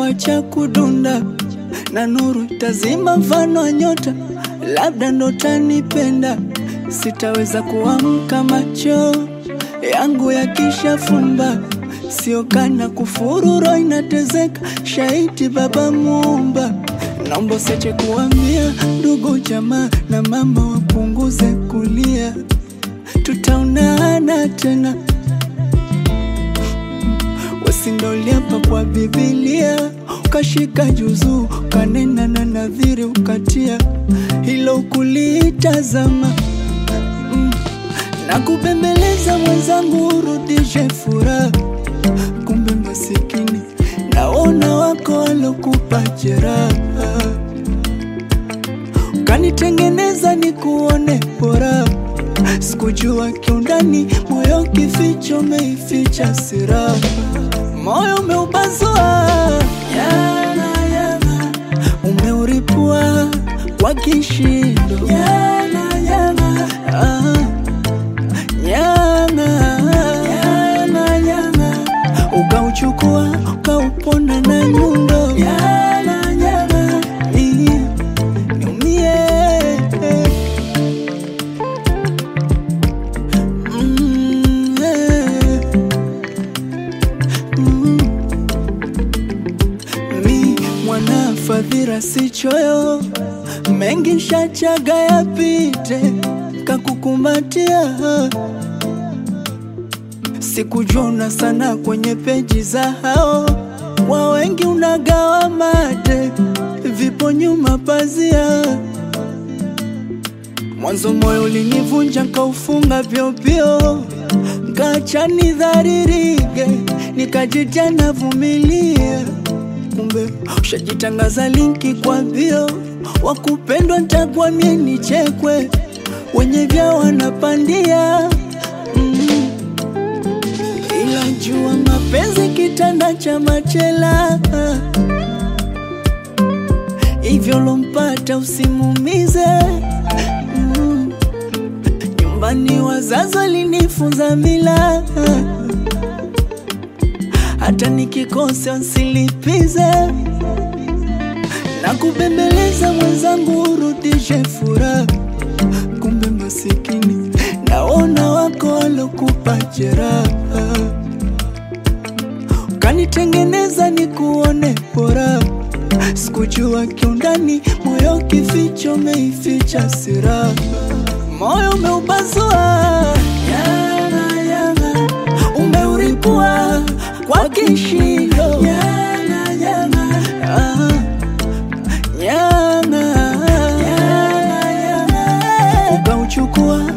acha kudunda na nuru itazima mfano wa nyota, labda ndo tanipenda, sitaweza kuamka macho yangu yakishafumba, sio kana kufururo inatezeka, shaiti baba muumba, naomba usiache kuambia ndugu jamaa na mama wapunguze kulia, tutaonana tena wasindoliapa kwa Biblia, ukashika juzu ukanena na nadhiri ukatia hilo kulitazama mm. na kubembeleza mwenzangu urudishe furaha, kumbe masikini naona wako walokupa jeraha, ukanitengeneza ni kuone bora Sikujua kiundani moyo kificho meificha siraha, moyo umeupasua yana yana, umeuripua kwa kishindo yana yana, ah, yana yana yana, ukauchukua ukauponda na nyundo yana yana, ii, niumie Mm, eh. Mm. Mi mwana fadhila si choyo, mengi shachaga yapite, kakukumbatia sikujona sana kwenye peji za hao wa wengi, unagawa mate, vipo nyuma pazia Mwanzo moyo ulinivunja nkaufunga vyopyo, nkacha nidharirike, nikajita navumilia. Kumbe ushajitangaza linki kwa bio, wakupendwa ntakuwa mie nichekwe, wenye vya wanapandia mm. Ila jua mapenzi kitanda cha machela, hivyo lompata usimumize Mm. Nyumbani wazazi walinifunza mila, hata nikikosa nsilipize na kubembeleza mwenzangu urudishe furaha, kumbe masikini naona wako walokupa jeraha, ukanitengeneza ni kuone bora Sikujua kiundani moyo kificho meificha siraha, moyo umeupasua yana yana, umeuripua kwa kishindo yana yana, ah, yana yana yana, ukauchukua